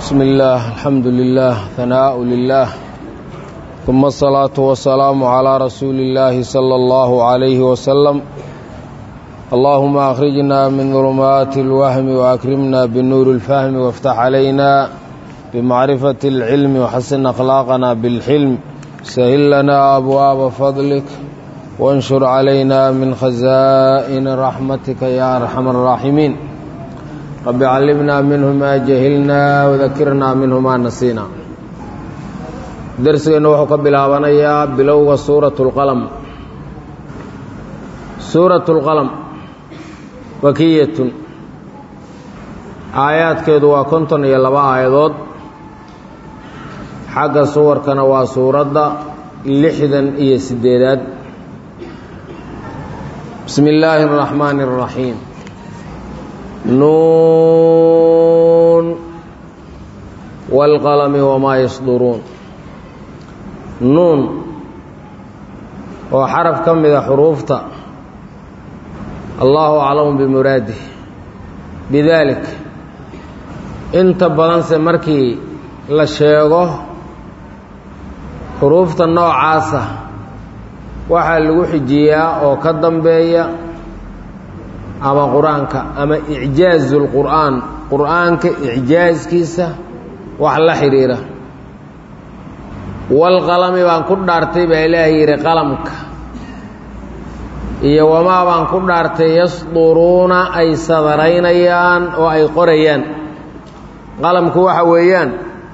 بسم الله الحمد لله ثناء لله ثم الصلاة والسلام على رسول الله صلى الله عليه وسلم اللهم أخرجنا من ظلمات الوهم وأكرمنا بالنور الفهم وافتح علينا بمعرفة العلم وحسن أخلاقنا بالحلم سهل لنا أبواب فضلك وانشر علينا من خزائن رحمتك يا أرحم الراحمين رب علمنا منه ما جهلنا وذكرنا منه ما نسينا درسنا وحو كبلابنيا بلوغ سورة القلم سورة القلم وكية آيات كيدو وكنتن يلبا آيادود حق صور كان وسورة لحدا إيا سديدات بسم الله الرحمن الرحيم nuun wاlqalami wamaa yasduruun nuun oo xaraf ka mida xuruufta allahu aclamu bimuraadih bidaalik inta badanse markii la sheego xuruufta noocaasa waxaa lagu xijiyaa oo ka dambeeya ama qur-aanka ama icjaazu lqur'aan qur'aanka icjaaskiisa wax la xidhiira walqalami baan ku dhaartay baa ilaahay yidhi qalamka iyo wamaa baan ku dhaartay yasduruuna ay sadaraynayaan oo ay qorayaan qalamku waxa weeyaan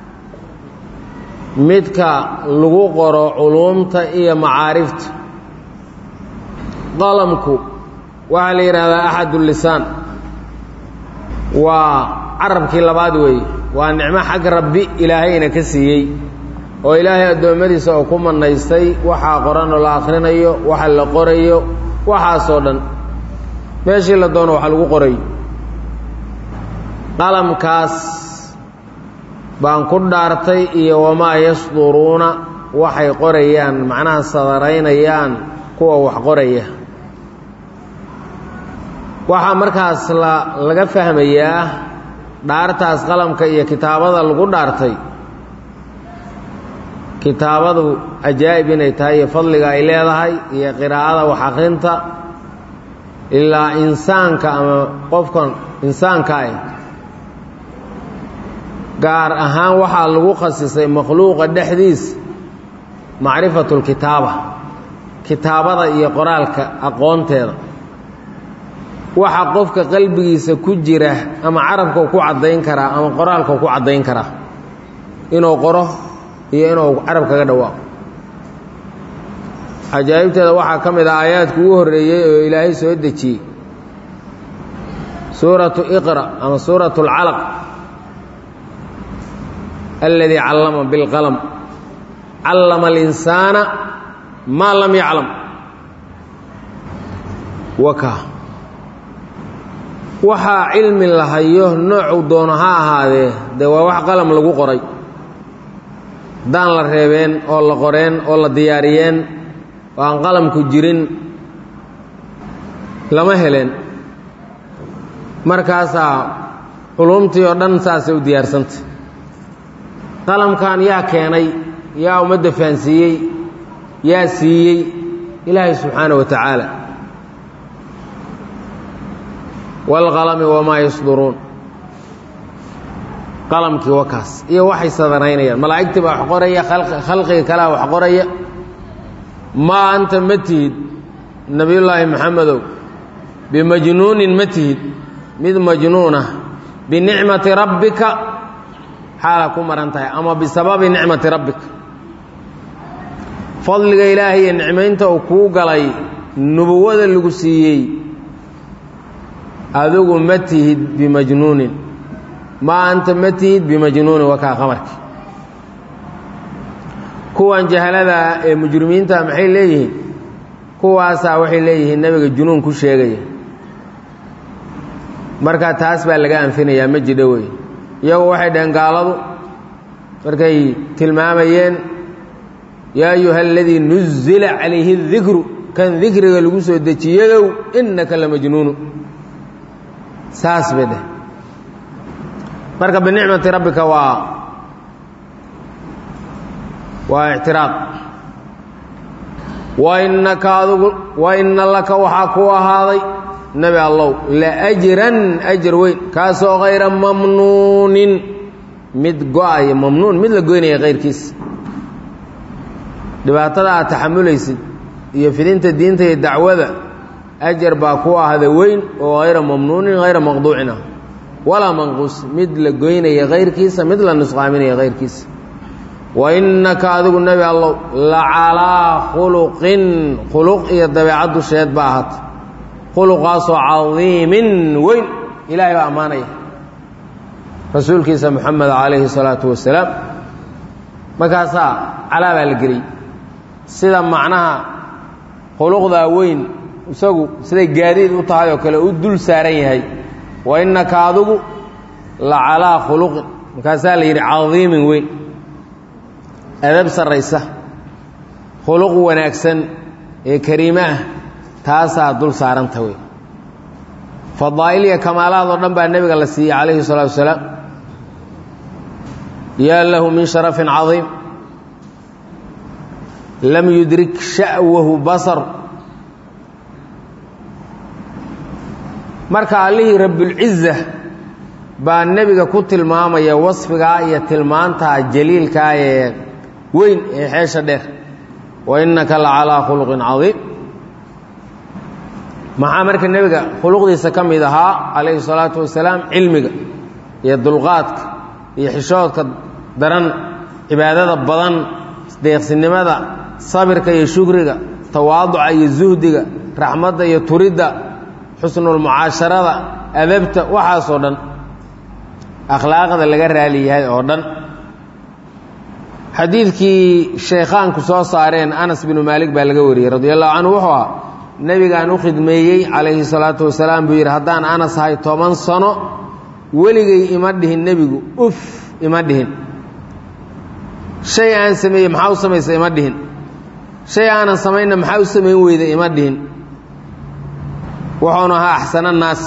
midka lagu qoro culuumta iyo macaarifta qalamku waxaa la yidhaahdaa axad lisaan waa carabkii labaad weeye waa nicmo xag rabbi ilaahayna ka siiyey oo ilaahay addoommadiisa oo ku manaystay waxaa qoran oo la akhrinayo waxa la qorayo waxaasoo dhan meeshii la doono waxa lagu qorayo qalamkaas baan ku dhaartay iyo wamaa yasduruuna waxay qorayaan macnaha sadaraynayaan kuwa wax qoraya waxaa markaas la laga fahmayaa dhaartaas qalamka iyo kitaabada lagu dhaartay kitaabadu cajaa'ib inay tahay iyo fadliga ay leedahay iyo qiraa'ada wax akrinta ilaa insaanka ama qofkan insaanka ah gaar ahaan waxaa lagu khasisay makhluuqa dhexdiisa macrifatu lkitaaba kitaabada iyo qoraalka aqoonteeda waxa qofka qalbigiisa ku jira ama carabkau ku caddayn karaa ama qoraalkau ku caddayn karaa inuu qoro iyo inuu carab kaga dhawaaqo cajaa'ibteeda waxaa ka mid ah aayaadku ugu horreeyey oo ilaahay soo dejiyey suuratu iqra ama suuratu alcalaq alladii callama bilqalam callama alinsaana maa lam yaclam waka waxaa cilmi la hayo noocuu doono ha ahaadee dee waa wax qalam lagu qoray daan la reebeen oo la qoreen oo la diyaariyeen oo aan qalamku jirin lama heleen markaasaa culumtii oo dhan saasay u diyaarsantay qalamkan yaa keenay yaa ummadda fahansiiyey yaa siiyey ilaahay subxaana wa tacaala wاlqalami wamaa yasduruun qalamkii wakaas iyo waxay sadaraynayaan malaa'igtii baa wax qoraya khalqiga kalea wax qoraya maa anta ma tihid nebiyullaahi maxamedow bimajnuunin ma tihid mid majnuunah binicmati rabbika xaala ku maran tahay ama bisababi nicmati rabbika fadliga ilaahay iyo nicmaynta uu kuu galay nubuwada lagu siiyey adigu ma tihid bimajnuunin maa anta ma tihid bimajnuunin wakaa qamarki kuwan jahaladaa ee mujrimiinta maxay leeyihiin kuwaasaa waxay leeyihiin nebiga junuun ku sheegaya marka taas baa laga anfinayaa ma jidho wey iyagu waxay dhaheen gaaladu markay tilmaamayeen yaa ayuha aladii nuzila calayhi dikru kan dikriga lagu soo dejiyadow innaka la majnuunu saas bay dheh marka binicmati rabbika waa waa ictiraad wainaka adigu waina laka waxaa ku ahaaday nebi allow laajran ajar weyn kaasoo hayra mamnuunin mid go-aya mamnuun mid la goynaya kayrkiisa dhibaatada aad taxamulaysid iyo fidinta diinta iyo dacwada ajar baa ku ahda weyn oo hayra mamnuunin hayra maqduucin ah walaa manquus mid la goynaya kayrkiisa mid la nusqaaminaya kayrkiisa wainaka adigu nebi allow la calaa khuluqin khuluq iyo dabeecad dusheed ba ahaata khuluqaasoo cadiimin weyn ilaahay baa ammaanaya rasuulkiisa moxamed calayhi salaatu wasalaam markaasaa calaa baa la geliyey sida macnaha khuluqdaa weyn isagu siday gaadiid u tahay oo kale u dul saaran yahay wa innaka adigu la calaa khuluqin markaasaa la yidhi cadiimin weyn adab sarraysa khuluq wanaagsan ee kariime ah taasaa dul saaranta wey fadaa'il iyo kamaalaad oo dhan baa nebiga la siiyey calayhi salaatu wasalaam yaa lahu min sharafin cadiim lam yudrik sha'wahu basar marka allihii rabbulciza baa nebiga ku tilmaamaya wasfigaa iyo tilmaantaa jaliilkaa ee weyn ee xeesha dheer wa innaka la calaa khuluqin cadiim maxaa marka nebiga khuluqdiisa ka mid ahaa calayhi salaatu wasalaam cilmiga iyo dulqaadka iyo xishoodka daran cibaadada badan deeqsinimada sabirka iyo shukriga tawaaduca iyo zuhdiga raxmadda iyo turidda xusnulmucaasharada adabta waxaasoo dhan akhlaaqda laga raali yahay oo dhan xadiidkii sheekhaanku soo saareen anas binu maalik baa laga wariyey radi allahu canhu wuxuu ahaa nebigaan u khidmeeyey calayhi salaatu wasalaam buu yidhi haddaan anas ahay toban sano weligay ima dhihin nebigu uf ima dhihin shay aan sameeyey maxaa u samaysa ima dhihin shay aanan samaynna maxaa u samayn weyda ima dhihin wuxuuna ahaa axsana naas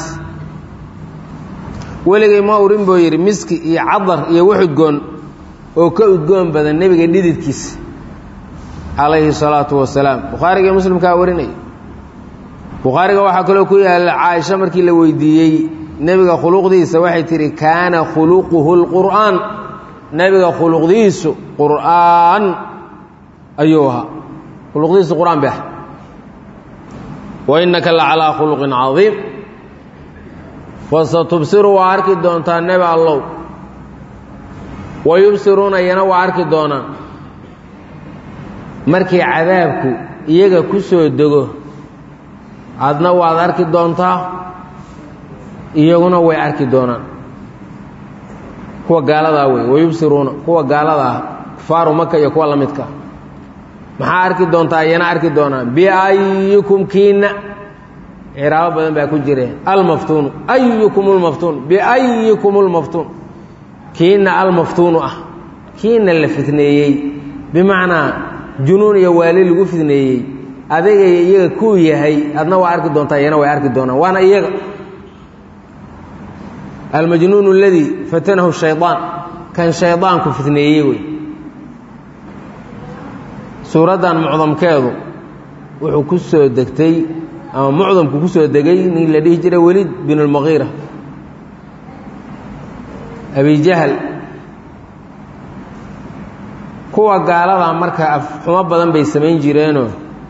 weligay ma urin buu yidhi miski iyo cadar iyo wax udgoon oo ka udgoon badan nebiga dhididkiisa calayhi salaatu wasalaam bukhaariga iyo muslimkaa warinaya bukhaariga waxaa kaloo ku yaalla caaisha markii la weydiiyey nebiga khuluqdiisa waxay tidhi kaana khuluquhu lqur'aan nebiga khuluqdiisu qur'aan ayuu ahaa khuluqdiisu qur'aan bay ahay wa innaka la calaa khuluqin cadiim fasatubsiru waa arki doontaa nebi allow wa yubsiruuna iyana waa arki doonaan markii cadaabku iyaga ku soo dego adna waad arki doontaa iyaguna way arki doonaan kuwa gaaladaa wey wayubsiruuna kuwa gaalada ah kufaaru maka iyo kuwa la midka maxaa arki doontaa iyana arki doonaan biayikum kiina ciraabo badan baa ku jire almaftuunu ayukum lmaftuun biayikum lmaftuun kiina almaftuunu ah kiina la fitneeyey bimacnaa junuun iyo waali lagu fitneeyey adagay iyaga kuu yahay adna waa arki doontaa iyana way arki doonaan waana iyaga almajnuun اladii fatanahu shayطaan kan shayطaanku fitneeyey wey suuraddan mucdamkeedu wuxuu ku soo degtay ama mucdamku ku soo degay nin la dhihi jiray weliid bin اlmagiira abijahl kuwa gaaladaa marka afxumo badan bay samayn jireenoo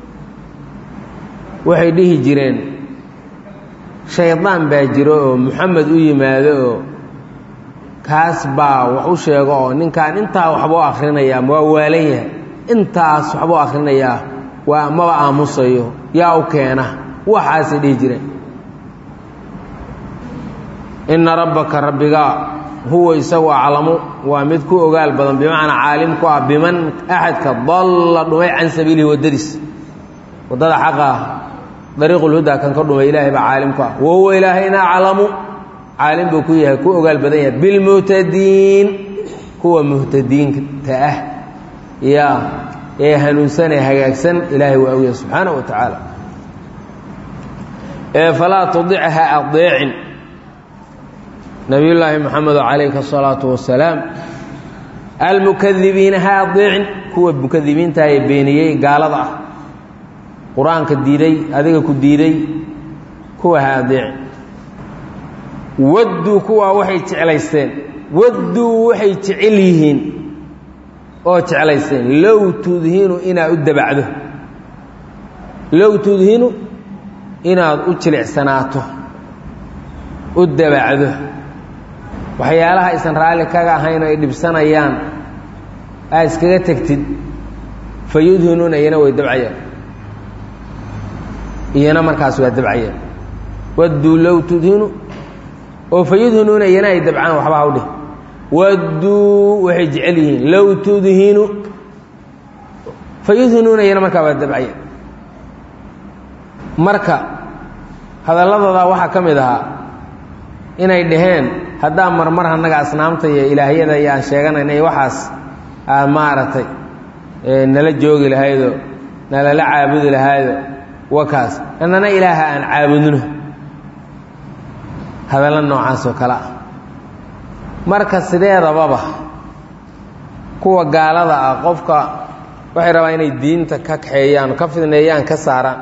waxay dhihi jireen shaydaan baa jiro oo moxamed u yimaado oo kaas baa wax u sheego oo ninkan intaa waxbuu akhrinayaa waa waalan yahay intaas waxbuu akhrinayaa waa maba aamusayo yaa u keena waxaasay dhihi jireen inna rabbaka rabbigaa huwa isagu aclamu waa mid ku ogaal badan bimacnaa caalim ku ah biman axadka dalla dhumay can sabiilihi waddadiis waddada xaqa ah dariiqulhudaa kan ka dhumay ilaahay baa caalim ku ah wahuwa ilaahayna aclamu caalim buu ku yahay ku ogaal badan yahay bilmuhtadiin kuwa muhtadiinta ah yaa ee hanuunsanee hagaagsan ilaahay waa ogyahay subxaana wa tacaala ee falaa tudicha adeecin nabiyullaahi moxamedo calayhi asalaatu wasalaam almukadibiina ha adeecin kuwa mukadibiinta ee beeniyey gaalada ah qur-aanka diiday adiga ku diiday kuwa ha adeecin wadduu kuwaa waxay jeclaysteen wadduu waxay jecel yihiin oo jeclaysteen low tudhinu inaad u dabacdo low tudhinu inaad u jilicsanaato u dabacdo waxyaalaha aysan raalli kaga ahayn oo ay dhibsanayaan aa iskaga tegtid fa yudhinuuna iyana way dabcayaan iyana markaas waa dabcayaan wadduu low tudhinu oo fa yudhinuuna iyana ay dabcaan waxba ha u dhih wadduu waxay jecel yihiin low tudhinu fa yudhinuuna iyana markaa waa dabcayaan marka hadalladooda waxaa ka mid ahaa inay dhaheen haddaa marmar annaga asnaamta iyo ilaahyada iyo aan sheeganayna iyo waxaas aad maaragtay nala joogi lahaydoo nalala caabudi lahaydo wakaas annana ilaaha aan caabudno hadallo noocaas oo kale ah marka sideedababa kuwa gaalada ah qofka waxay rabaan inay diinta ka kaxeeyaan ka fidneeyaan ka saaraan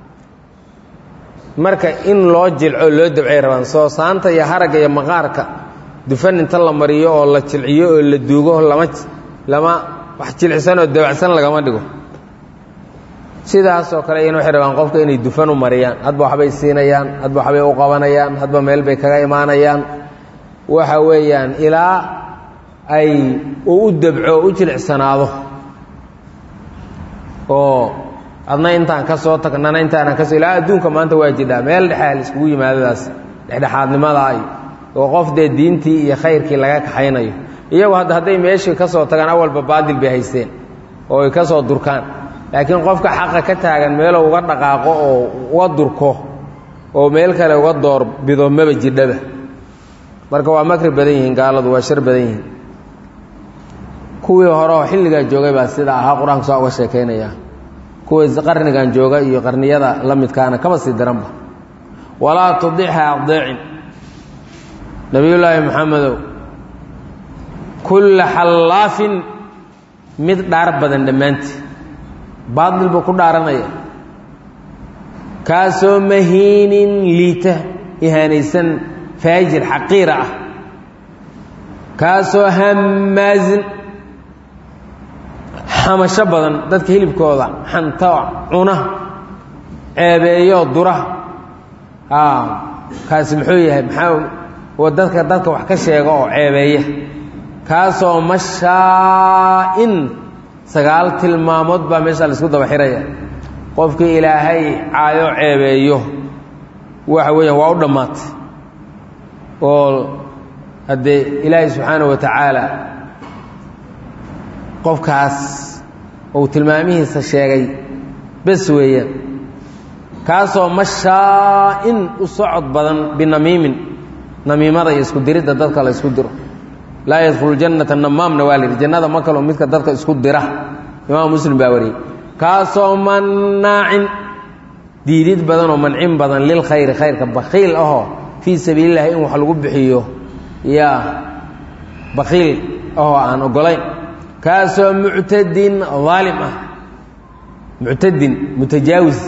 marka in loo jilco loo dabcay rabaan soo saanta iyo haragga iyo maqaarka dufan inta la mariyo oo la jilciyo oo la duugo lama lama wax jilicsan oo dabacsan lagama dhigo sidaasoo kale iyana waxay rabaan qofka inay dufan u mariyaan hadba waxbay siinayaan hadba waxbay u qabanayaan hadba meel bay kaga imaanayaan waxa weeyaan ilaa ay uu u dabco u jilicsanaado oo adna intaan ka soo tagnana intaanan kasoo ilaa adduunka maanta waa jidhaa meel dhexea la iskugu yimaadadaas dhexdhexaadnimadaa iyo oo qof dee diintii iyo khayrkii laga kaxaynayo iyagu hadda hadday meeshii ka soo tagaan awalba baadil bay haysteen oo ay ka soo durkaan laakiin qofka xaqa ka taagan meeluu uga dhaqaaqo oo uga durko oo meel kale uga door bido maba jidhaba marka waa makri badan yihiin gaaladu waa shar badan yihiin kuwii hore oo xilligaa joogay baa sida ahaa qur-aanku saa uga sheekaynaya kuwii qarnigan jooga iyo qarniyada la midkaana kaba sii daranba walaa tudicha adeecin nabiyullaahi maxamedow kulla xallaafin mid dhaar badan dhammaantii baadil buu ku dhaaranaya kaasoo mahiinin liita ihaanaysan faajir xaqiira ah kaasoo hammaazin xamasho badan dadka hilibkooda xanta cuna ceebeeyo dura kaasi muxuu yahay maxaa dadka dadka wax ka sheega oo ceebeeya kaasoo mashaa-in sagaal tilmaamood baa meesha la isku daba xiraya qofkii ilaahay caayo ceebeeyo waxa weeyaan waa u dhammaatay oo haddee ilaahay subxaana wa tacaala qofkaas uu tilmaamihiisa sheegay bes weeyaan kaasoo mashaa-in u socod badan binamiimin namiimada iyo isku diridda dadka la isku diro laa yadkhulu jannata namaamna waa la yidhi jannada ma kaloo midka dadka isku dira imaam muslim baa wariyey kaasoo mannaacin diidid badan oo mancin badan lil khayri khayrka bakiil ahoo fii sabiilillahi in wax lagu bixiyo yaa bakiil ahoo aan ogolayn kaasoo muctadin daalim ah muctadin mutajaawis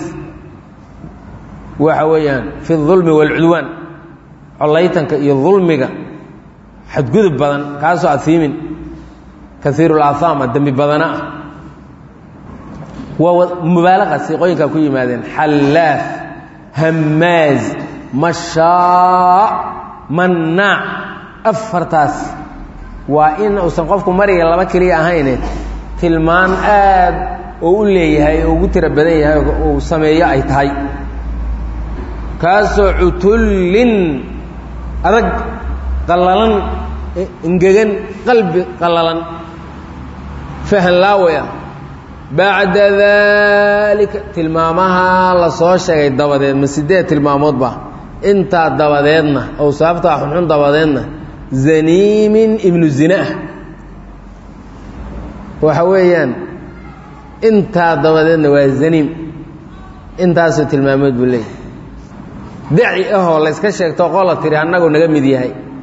waxa weeyaan fi اdulmi wاlcudwaan collaytanka iyo dulmiga xadgudub badan kaasoo afiimin kaiiru اlaahaama dembi badana ah waa mubaalaqa siiqooyinkaa ku yimaadeen xallaaf hammaaz mashaa mannaac afartaas waa in uusan qofku mariga laba keliya ahayne tilmaan aad oo u leeyahay oo ugu tiro badan yahay uu sameeyo ay tahay kaasoo cutullin adag qallalan engegan qalbi qallalan fahan laawaya bacda daalika tilmaamaha la soo sheegay dabadeed ma sideed tilmaamoodba intaa dabadeedna ou sababtaa xunxun dabadeedna zaniimin ibnu zinaah waxa weeyaan intaa dabadeedna waa zaniim intaasoo tilmaamood buu leeyahy daci ahoo la yska sheegto qola tiri annagu naga mid yahay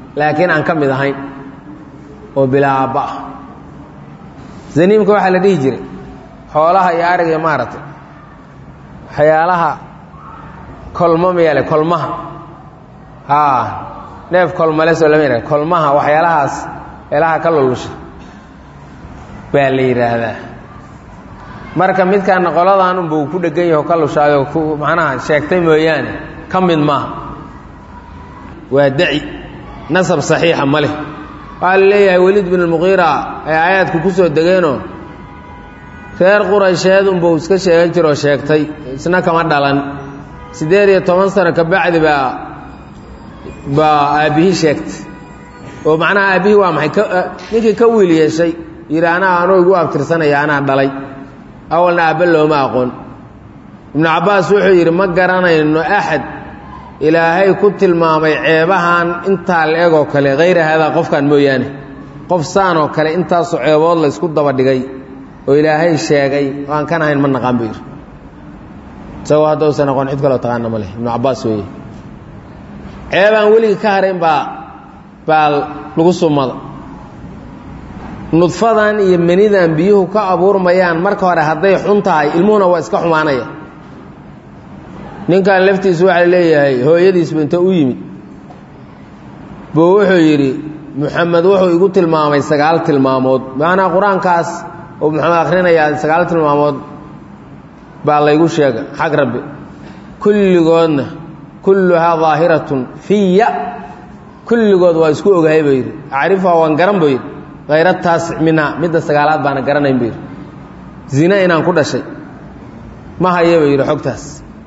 laakiin aan ka mid ahayn oo bilaa aabba ah zaniimka waxaa la dhihi jiray xoolaha iyo ariga maaragtay waxyaalaha kolmo mayale kolmaha haa neef kolmale soo lama yidhahda kolmaha waxyaalahaas meelaha ka lulusha baa la yidhaahdaa marka midkaana qoladan unba uu ku dhegan yaho ka lushaayo ku macnaha sheegtay mooyaane ka mid maaha waa daci nasab saxiixa ma leh waxaa la leeyahay weliid bin almuqiira ay aayaadku ku soo degeenoo reer quraysheed unbuu iska sheegan jiroo sheegtay isna kama dhalan siddeed iyo toban sano ka bacdi baa baa aabbihii sheegtay oo macnaha aabbihii waa maxay ninkii ka wiil yeeshay yidhi anaa anuu igu abtirsanaya anaa dhalay awalna aabbe looma aqoon ibnu cabbaas wuxuu yidhi ma garanayno axad ilaahay ku tilmaamay ceebahan intaa la egoo kale hayra haadaa qofkan mooyaane qof saanoo kale intaasoo ceebood la ysku daba dhigay oo ilaahay sheegay oo aan kan ahayn ma naqaan buu yidhi isagoo haddausan aqoon cid kaloo taqaana ma leh ibnu cabbaas weeye ceebaan weligii ka harayn baa baa lagu sumada nudfadan iyo menidan biyuhu ka abuurmayaan marka hore hadday xun tahay ilmuhuna waa iska xumaanaya ninkan laftiisu waxaa leeyahay hooyadiisba inta u yimid buu wuxuu yidhi muxamed wuxuu igu tilmaamay sagaal tilmaamood macnaa qur-aankaas oo muxamed akhrinayaa sagaal tilmaamood baa laygu sheega xag rabbi kulligoodna kulluhaa daahiratun fiya kulligood waa isku ogahay buu yidhi acrifuha waan garan buu yidhi hayra taasic minha midda sagaalaad baana garanayn buu yidhi zina inaan ku dhashay ma haya buu yidhi xogtaas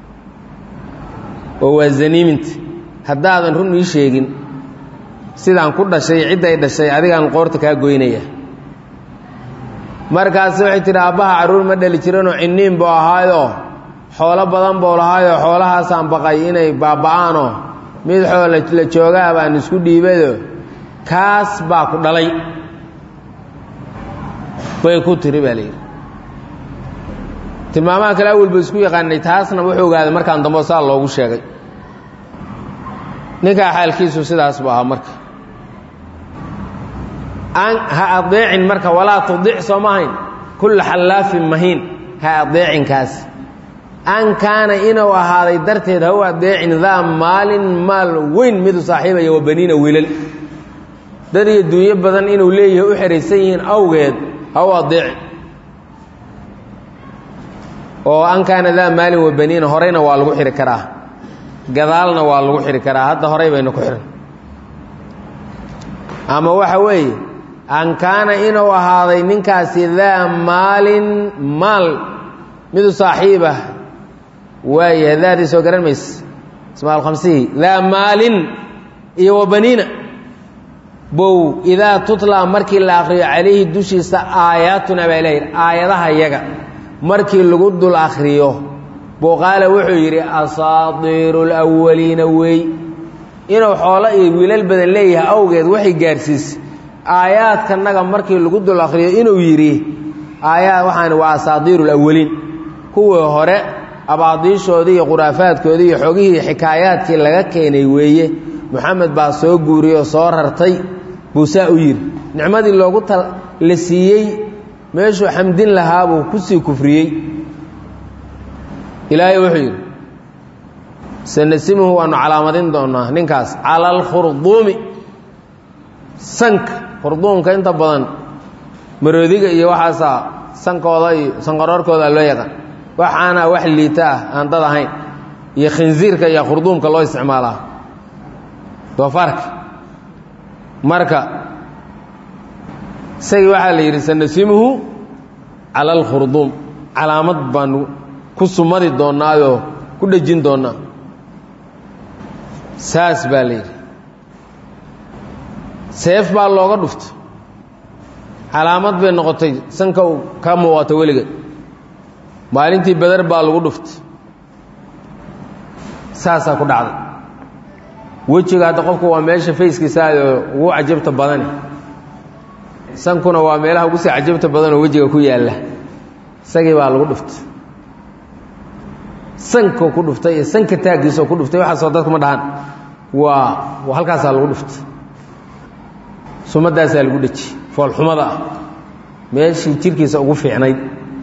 oo waa zaniiminta haddaadan run ii sheegin sidaan ku dhashay cidday dhashay adigaan qoorta kaa goynaya markaas waxay tidhi aabbaha carruur ma dhali jiranoo cinniin buu ahaayoo xoolo badan buu lahaayoo xoolahaasaan baqay inay baaba'aanoo mid xoola la joogaa baan isku dhiibado kaas baa ku dhalay bay ku tiri baa layidhi tilmaamaha kale awel ba isku yaqaanay taasna wuxuu ogaaday markaan dambe saa loogu sheegay ninkaa xaalkiisu sidaas buu ahaa marka an ha adeecin marka walaa tudic soo ma ahayn kulla xallaafin mahiin ha adeecinkaas an kaana inuu ahaaday darteed ha u adeecin daa maalin maal weyn midu saaxiibaya wa baniina wiilal dad iyo dunyo badan inuu leeyahay u xeraysan yihiin awgeed ha u adeecin oo an kaana daa maalin wa baniina horeyna waa lagu xiri karaa gadaalna waa lagu xiri karaa hadda horey bayna ku xihan ama waxa weeye an kaana inuu ahaaday ninkaasi daa maalin maal midu saaxiibah waayahay daadii soo garan mayse ismaal khamsihii daa maalin iyo wa baniina bow idaa tutlaa markii la akhriyo calayhi dushiisa aayaatuna baa ilahi aayadaha yaga markii lagu dul akhriyo buu qaala wuxuu yidhi asaadiiru lwaliina wey inuu xoolo iyo wiilal badan leeyahay awgeed waxay gaarsiisay aayaadkanaga markii lagu dul akhriyo inuu yidhi aayaad waxaan waa asaadiiru lawaliin kuwii hore abaadiishoodii iyo khuraafaadkoodii iyo xogihii xikaayaadkii laga keenay weeye moxamed baa soo guuriyey oo soo rartay buu saa u yidhi nicmadii loogu ta la siiyey meeshuu xamdin lahaa buu ku sii kufriyey ilaahay wuxuu yidhi sanasimuhu waanu calaamadin doonaa ninkaas cala alkhurduumi sanka khurduumka inta badan maroodiga iyo waxaasaa sankooda iyo sanqaroorkooda loo yaqaan waxaana wax liita ah aan dad ahayn iyo khinsiirka iyo khurduumka loo isticmaalaa doofaarka marka isagii waxaa la yidhi sanasimuhu cala alkhurduum calaamad baanu ku sumadi doonaayoo ku dhejin doonaa saas baa la yidhi seef baa looga dhuftay calaamad bay noqotay sanka u ka muuqato weligeed maalintii beder baa lagu dhuftay saasaa ku dhacday wejiga hadda qofku waa meesha fayskiisaayoo ugu cajabta badani sankuna waa meelaha ugu sii cajabta badanoo wejiga ku yaalla isagii baa lagu dhuftay sankoo ku dhuftay iyo sanka taaggiisoo ku dhuftay waxaasoo dadku ma dhahan waa halkaasaa lagu dhuftay sumadaasaa lagu dheji foolxumada ah meeshii jirkiisa ugu fiicnayd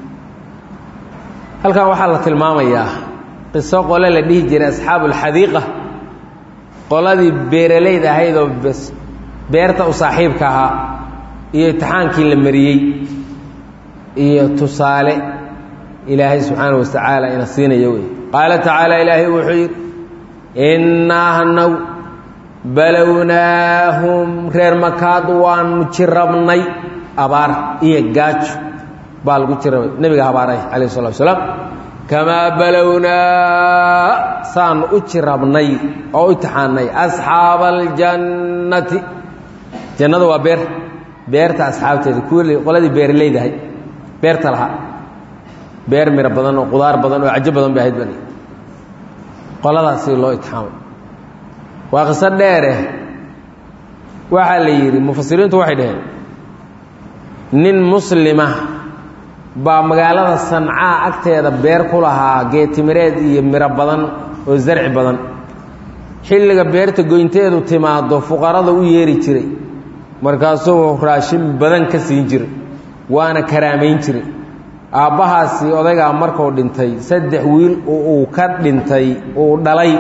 halkan waxaa la tilmaamayaa qiso qole la dhihi jiray asxaabu alxadiiqa qoladii beeralayd ahayd oo beerta u saaxiibka ahaa iyo imtixaankii la mariyey iyo tusaale ilaahay subxaana wa tacaala ina siinaya wey qaala tacaala ilaahay wuxuu yidhi innaa hanaw balownaahum reer makaad waanu jirabnay abaar iyo gaajo baa lagu jirabay nebiga habaaray calayh salatu wasalaam kamaa balownaa saanu u jirabnay oo u itixaannay asxaaba aljannati jannada waa beer beerta asxaabteeda kuwii qoladii beeraleydahay beerta lahaa beer miro badan oo qudaar badan oo cajo badan bay ahayd bani qoladaasi loo itixaamay waa qiso dheere waxaa la yidhi mufasiriintu waxay dhaheen nin muslima baa magaalada sancaa agteeda beer ku lahaa geetimireed iyo miro badan oo zarci badan xilliga beerta goynteedu timaado fuqarada u yeeri jiray markaasuu raashin badan ka siin jiray waana karaamayn jiray aabbahaasi odaygaa markuu dhintay saddex wiil uu ka dhintay uu dhalay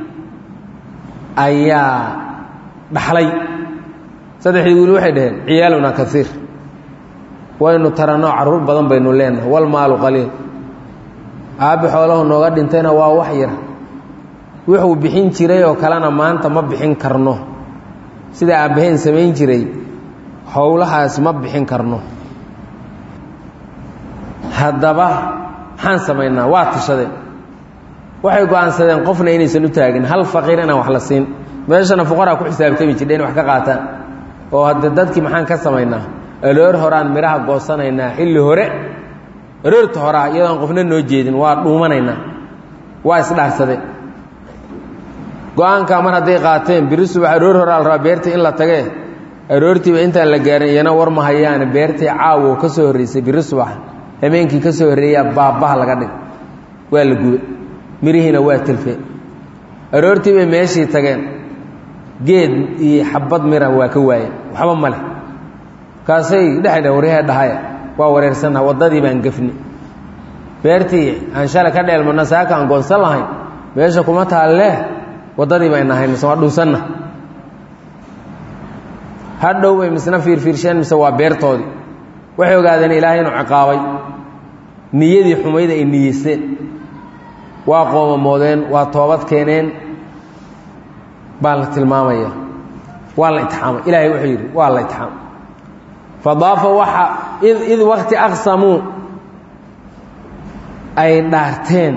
ayaa dhaxlay saddexdii wiil waxay dhaheen ciyaaluna kaiir waynu taranoo carruur badan baynu leenahay walmaalu qaliil aabbi xoolahu nooga dhintayna waa wax yar wuxuu bixin jiray oo kalena maanta ma bixin karno sida aabbaheen samayn jiray howlahaas ma bixin karno haddaba maxaan samaynaa waa tashadeen waxay go-aansadeen qofna inaysan u taagin hal faqiir inaan wax la siin meeshana fuqaraa ku xisaabtami jidha in wax ka qaataan oo hadde dadkii maxaan ka samaynaa aloor horaan midhaha goosanaynaa xilli hore aroorta horaa iyadoon qofna noo jeedin waa dhuumanaynaa waa isdhaarsadeen go-aankaa mar hadday qaateen biri subax aroor horaa la rabaa beertii in la tagee aroortiiba intaan la gaarin iyana war ma hayaane beertii caawo ka soo horreysay biri subax habeenkii ka soo horreeyaa baabbaha laga dhig waa la gubay mirihiina waa tilfeen aroortii bay meeshii tageen geed iyo xabad mira waa ka waayeen waxba ma leh kaasay dhexdhe waryaha dhahaya waa wareersannaha waddadii baan gefni beertii aan shalay ka dheelmano saaka aan goonsan lahayn meesha kuma taallee waddadii bay nahay mise waa dhunsanna hadhow bay misna fiirfiirsheen mise waa beertoodii waxay ogaadeen ilaahay inuu ciqaabay niyadii xumayd ay niyeysteen waa qoomamoodeen waa toobad keeneen baa la tilmaamaya waa la itixaamay ilaahay wuxuu yidhi waa la itixaamay fadaafa waxa id id wakti aqsamuu ay dhaarteen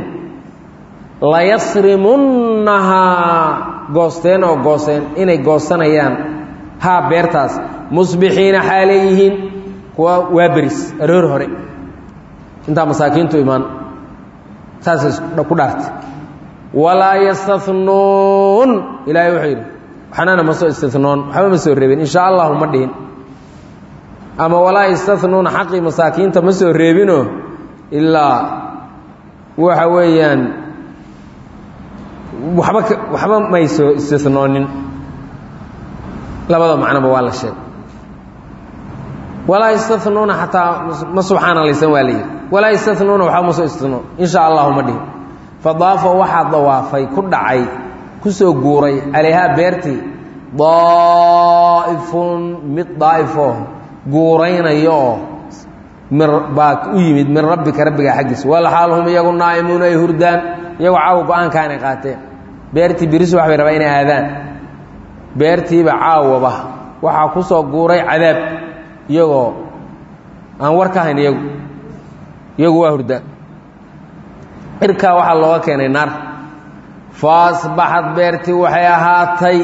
layasrimunnahaa goosteen oo gooseen inay goosanayaan haa beertaas musbixiina xaalay yihiin kuwa waa beris aroor hore intaa masaakiintu imaan saasay ku dhaartay walaa yastanuun ilaahay wuxuu yidhi waxnana ma soo istinoon waxba ma soo reebin insha allahu ma dhihin ama walaa yastanuuna xaqii masaakiinta ma soo reebinoo ilaa waxa weeyaan waxba waxba may soo istinoonin labada macnoba waa la sheegay walaa yastanuuna xataa ma subxaanalaysan waa layidhi walaa yastanuuna waxba ma soo istinoon insha allahu ma dhihin fadaafa waxaa dawaafay ku dhacay ku soo guuray calayhaa beertii daa'ifun mid daa'ifoo guuraynayo oo baa u yimid min rabbika rabbigaa xaggiisa walxaal hum iyagu naa'imuuna ay hurdaan iyagoo caawa go-aankaanay qaateen beertii birisu wax bay rabaa inay aadaan beertiiba caawaba waxaa ku soo guuray cadaab iyagoo aan war ka hayn iyagu iyagu waa hurdaan cirkaa waxaa looga keenay naar fa asbaxad beertii waxay ahaatay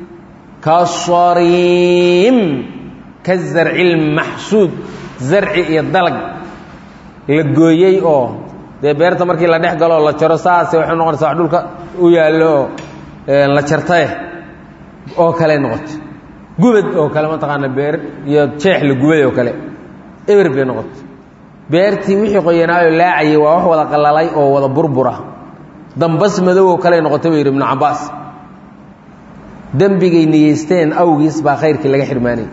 kasariim ka zarci lmaxsuud zarci iyo dalag la gooyey oo dee beerta markii la dhex galo oo la jaro saase waxay noqonaysaa wax dhulka u yaallo oo la jartaye oo kale noqotay gubad oo kale mataqaana beer iyo jeex la gubay oo kale eber bay noqotay beertii wixii qoyanaayo laacayay waa wax wada qalalay oo wada burbura dambas madow oo kale noqotay buu yidhi ibnu cabbaas dembigay niyeysteen awgiis baa khayrkii laga xirmaanayay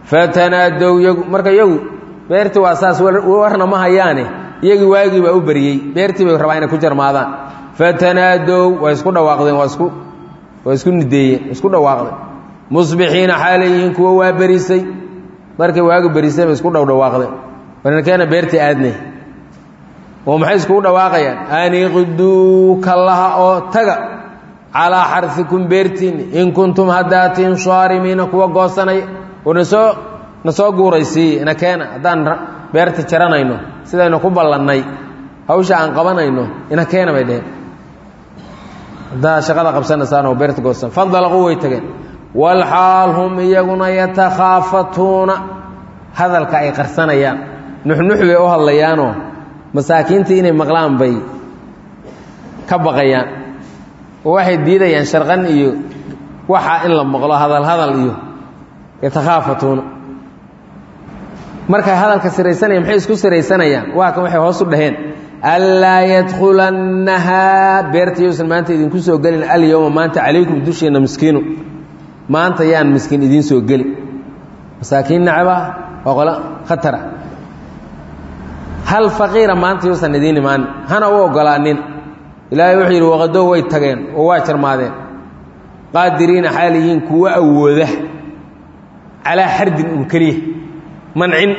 fatanaadow yagu marka iyagu beertii waa saas warna ma hayaane iyagii waagii baa u beriyey beertii bay rabaa inay ku jarmaadaan fatanaadow waa isku dhawaaqdeen waa isku waa isku nideeyeen isku dhawaaqdeen musbixiina xaalay yihiin kuwa waa berisay markay waagi berisay bay isku dhowdhawaaqdeen warnkeena beertii aadnay oo maxay iskugu dhawaaqayaan aniqduu kallaha oo taga calaa xarfikum beertiinni in kuntum haddaatiin saarimiina kuwa goosanaya oo nasoo na soo guuraysiiye na keena haddaan beerta jaranayno sidaynu ku ballannay hawsha aan qabanayno ina keena bay dheheen haddaa shaqada qabsanaysaan oo beerta goosan fandalaquu way tageen walxaal hum iyaguna yatakhaafatuuna hadalka ay qarsanayaan nuxnux bay u hadlayaanoo masaakiintii inay maqlaan bay ka baqayaan oo waxay diidayaan sharqan iyo waxa in la maqlo hadal hadal iyo yatakhaafatuuna markay hadalka siraysanayaan maxay isku siraysanayaan waa kan waxay hoos u dhaheen anlaa yadkhulannahaa beerta yousan maanta idinku soo gelin alyowma maanta calaykum dusheena miskiinu maanta yaan miskiin idiin soo geli masaakiin nacba waa qolo khatara hal faqiira maanta yuusan idiin imaanin hana u ogolaanin ilaahay wuxuu yidhi waqadow way tageen oo waa jarmaadeen qaadiriina xaaliyiin kuwa awooda calaa xardin un keliya mancin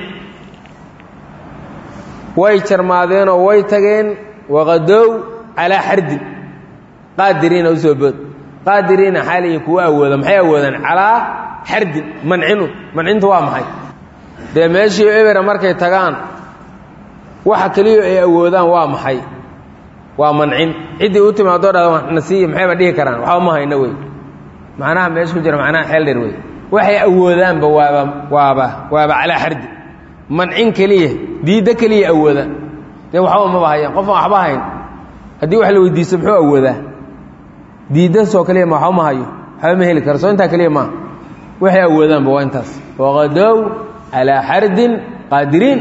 way jarmaadeenoo way tageen waqadow calaa xardin qaadiriina usoo bood qaadiriina xaaliyiin kuwa awooda maxay awoodaan calaa xardin mancinun mancintu waa maxay dee meeshii ebera markay tagaan waxa keliya ay awoodaan waa maxay waa mancin ciddii u timaadoo dhada nasiiya maxayba dhihi karaan waxba ma hayno wey macnaha meesha ku jira macnaha xeel dheer wey waxay awoodaanba waaba waaba waaba calaa xardi mancin keliya diiddo keliya awoodaan dee waxba maba hayaan qofaan waxba hayn haddii wax la weydiisto muxuu awoodaa diiddasoo keliya ma waxba ma hayo waxba ma heli karo soo intaa keliya maaha waxay awoodaanba waa intaas waqadow calaa xardin qaadiriin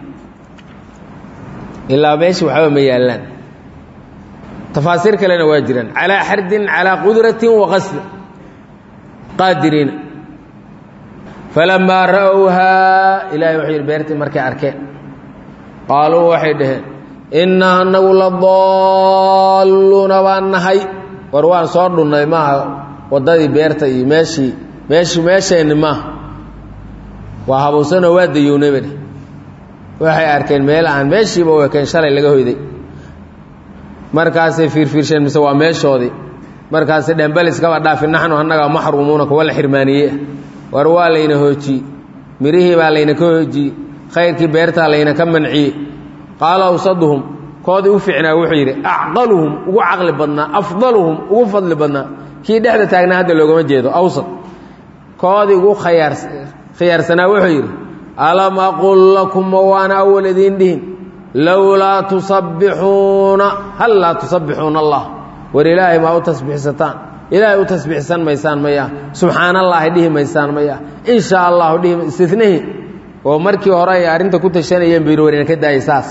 ilaa meesha waxba ma yaallaan tafaasiir kalena waa jiraan calaa xardin calaa qudratin waqasdi qaadiriina falamaa ra'owhaa ilaahay wuxuu yidhi beertii markay arkeen qaaluu waxay dhaheen innaa anagu la daalluuna baan nahay war waan soo dhunnay maaha waddadii beerta iyo meeshii meeshi meesheenni maaha waa habuusanoo waa dayownay ba dheh waxay arkeen meel aan meeshiiba u ekeen shalay laga hoyday markaasay fiirfiirsheen mise waa meeshoodii markaasay dheen bal iskaba dhaafi naxnu annagaa maxruumuuna kuwa la xirmaaniye war waa layna hoojiyey mirihii baa layna ka hoojiyey khayrkii beertaa layna ka manciyey qaala awsaduhum koodii u fiicnaa wuxuu yidhi acqaluhum ugu caqli badnaa afdaluhum ugu fadli badnaa kii dhexda taagnaa hadda loogama jeedo awsad koodii ugu khayaar khiyaarsanaa wuxuu yidhi alam aqul lakum ma waana awal idiin dhihin lowlaa tusabbixuuna hal laa tusabbixuuna allah war ilaahay maa u tasbiixsataan ilaahay u tasbiixsan maysaan maya subxaan allaahi dhihi maysaan maya in shaa allahu dhihi istinihii oo markii hore ay arrinta ku tashanayeen bayr warina ka daayay saas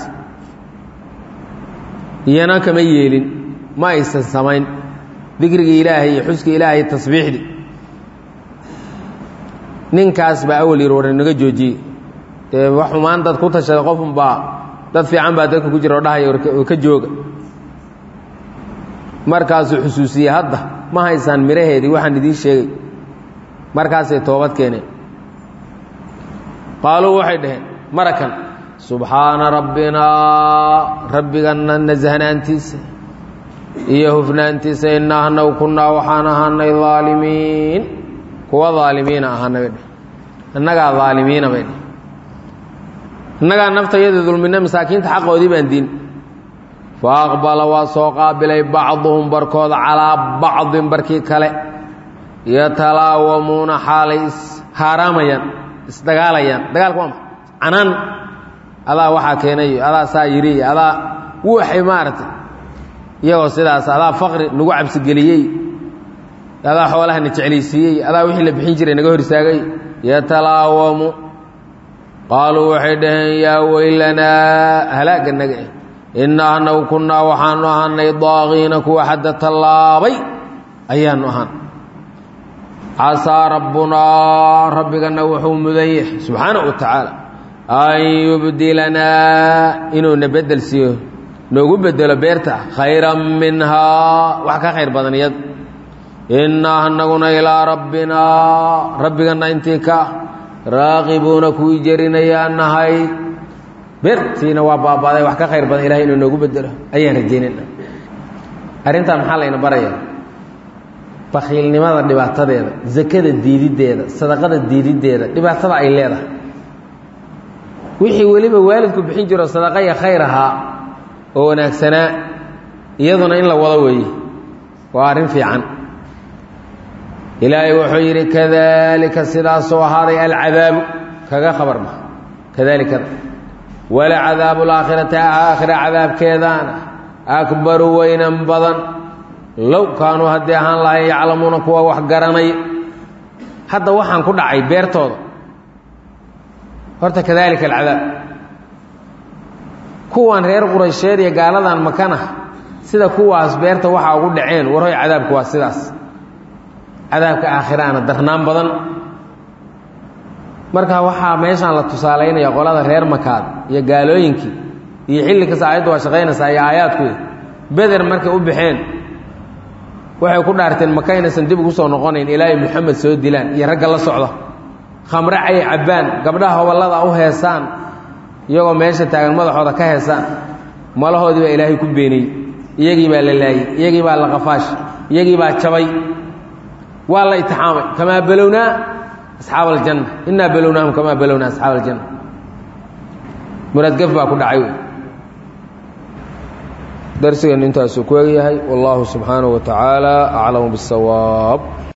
iyana kama yeelin ma aysan samayn dikrigii ilaahay iyo xuskii ilaahay tasbiixdii ninkaas baa awal yir war inaga joojiyey dee wax xumaan dad ku tashada qofunbaa dad fiican baa dadka ku jira oo dhahaya oo ka jooga markaasuu xusuusiyey hadda ma haysaan miraheedii waxaan idiin sheegay markaasay toobad keeneen qaaluu waxay dhaheen marakan subxaana rabbinaa rabbiganna nasahnaantiisa iyo hufnaantiisa innaa anagu kunnaa waxaan ahaanay aalimiin kuwa aalimiina ahaana bay dheh innagaa aalimiina bay dheh innagaa naftayada dulmina masaakiinta xaqoodii baan diin fa aqbala waa soo qaabilay bacduhum barkooda calaa bacdin barkii kale yatalaawamuuna xaalay ishaaraamayaan isdagaalayaan dagaalka waa maa canaan adaa waxaa keenayo adaa saa yidhi iyo adaa waxay maaragtay iyagoo sidaas adaa faqri nagu cabsigeliyey adaa xoolahana jeclaysiiyey adaa wixii la bixin jiray naga hor istaagay yatalaawamu qaaluu waxay dhaheen yaa weylanaa halaagga naga eh innaa anagu kunnaa waxaanu ahaanay daaqiina kuwa xadda tallaabay ayaanu ahaan casaa rabbunaa rabbigana wuxuu mudan yahay subxaanahu wa tacaala an yubdilanaa inuuna bedel siiyo noogu bedelo beerta khayran minhaa wax ka khayr badan iyad innaa anaguna ilaa rabbinaa rabbigana intii ka raaqibuuna kuwii jerinayaa nahay beertiina waa baabaaday wax ka khayr badan ilahay inuu noogu bedelo ayaan rajaynayna arrintan maxaa layna baraya bakiilnimada dhibaatadeeda zakada diididdeeda sadaqada diididdeeda dhibaatada ay leedahay wixii weliba waalidku bixin jiro sadaqa iyo khayr ahaa oo wanaagsanaa iyaduna in la wado weeye waa arrin fiican ilaahay wuxuu yidhi kadalika sidaasoo ahaaday alcadaabu kaga khabar ma kadaalikada wala cadaabu laakhirati aakhira cadaabkeedaana akbaru weynan badan low kaanuu haddii ahaan lahayn yaclamuuna kuwa wax garanaya hadda waxaan ku dhacay beertooda horta kadalika alcadaab kuwan reer quraysheed iyo gaaladan makana sida kuwaas beerta waxaa ugu dhaceen warhoy cadaabku waa sidaas cadaabka aakhiraana darnaan badan marka waxaa meeshaan la tusaalaynaya qolada reer makaad iyo gaalooyinkii iyo xilli kasta aayaddu waa shaqaynaysaa iyo aayaadku beder markay u baxeen waxay ku dhaarteen maka inaysan dib ugu soo noqonayn ilaahay moxamed soo dilaan iyo ragga la socda khamre cay cabbaan gabdhaha hoballada u heesaan iyagoo meesha taagan madaxooda ka heesaan malahoodii baa ilaahay ku beeniyey iyagii baa la laayey iyagii baa la qafaash iyagii baa jabay waa la itixaamay kamaa balownaa asxaaba aljanna innaa balownaahum kamaa balownaa asxaaba aljanna muraadgaf baa ku dhacay darsigan intaasuu ku egyahay wallahu subxaanaه wa tacaala aclamu bالsawaab